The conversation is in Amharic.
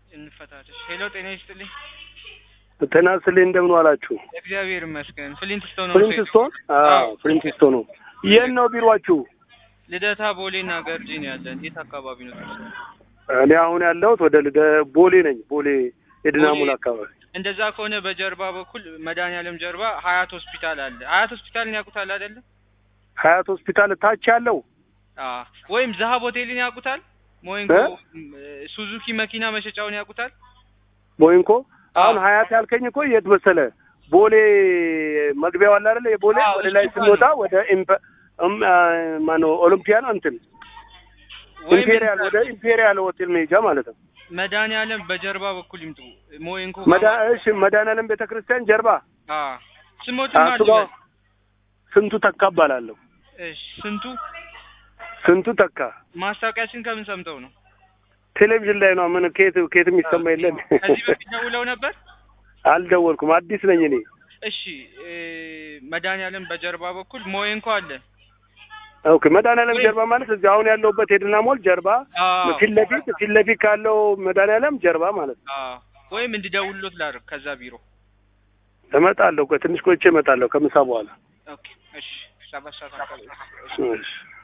እንፈታተሽ። ሄሎ ጤና ይስጥልኝ። ጤና ይስጥልኝ እንደምን ዋላችሁ? እግዚአብሔር ይመስገን። ፍሊንትስቶን ነው ፍሪንትስቶን? አዎ ፍሪንትስቶን ነው። የት ነው ቢሮአችሁ? ልደታ ቦሌና ገርጂ ነው ያለን። የት አካባቢ ነው? እኔ አሁን ያለሁት ወደ ልደ ቦሌ ነኝ። ቦሌ የድናሙል ቦሌ? አካባቢ። እንደዛ ከሆነ በጀርባ በኩል መድኃኒዓለም ጀርባ ሀያት ሆስፒታል አለ። ሀያት ሆስፒታልን ያውቁታል አይደለ? ሀያት ሆስፒታል ታች ያለው አዎ። ወይም ዛሀብ ሆቴልን ያውቁታል? ሞይንኮ ሱዙኪ መኪና መሸጫውን ያውቁታል? ቦይንኮ። አሁን አዎ። ሀያት ያልከኝ እኮ የት መሰለ? ቦሌ መግቢያው አለ አይደለ? የቦሌ አዎ፣ ወደ ላይ እሱ ጋር ስንወጣ ነው። ወደ ኢምፐ እም ማነው ኦሎምፒያ ነው እንትን ወይም ኢምፔሪያል ወደ ኢምፔሪያል ሆቴል መሄጃ ማለት ነው። መድኃኒዓለም በጀርባ በኩል ይምጡ። ሞይንኮ መዳ እሺ መድኃኒዓለም ቤተክርስቲያን ጀርባ አዎ። ስሞትም እሱ ጋር አለ። ስንቱ ተካ እባላለሁ። እሺ ስንቱ ስንቱ ተካ ማስታወቂያችን ከምን ሰምተው ነው? ቴሌቪዥን ላይ ነው። ምን ከየት ከየት የሚሰማ የለን። ከዚህ በፊት ደውለው ነበር? አልደወልኩም። አዲስ ነኝ እኔ። እሺ እ መድኃኒዓለም በጀርባ በኩል ሞይንኮ አለ። ኦኬ መድኃኒዓለም ጀርባ ማለት እዚህ አሁን ያለሁበት የድና ሞል ጀርባ አዎ ፊት ለፊት ፊት ለፊት ካለው መድኃኒዓለም ጀርባ ማለት ነው። አዎ። ወይም እንዲደውሉት ላድርግ ከዛ ቢሮ። እመጣለሁ። ቆይ ትንሽ ቆይቼ እመጣለሁ ከምሳ በኋላ። ኦኬ እሺ። ሰባት ሰዓት አካባቢ። እሺ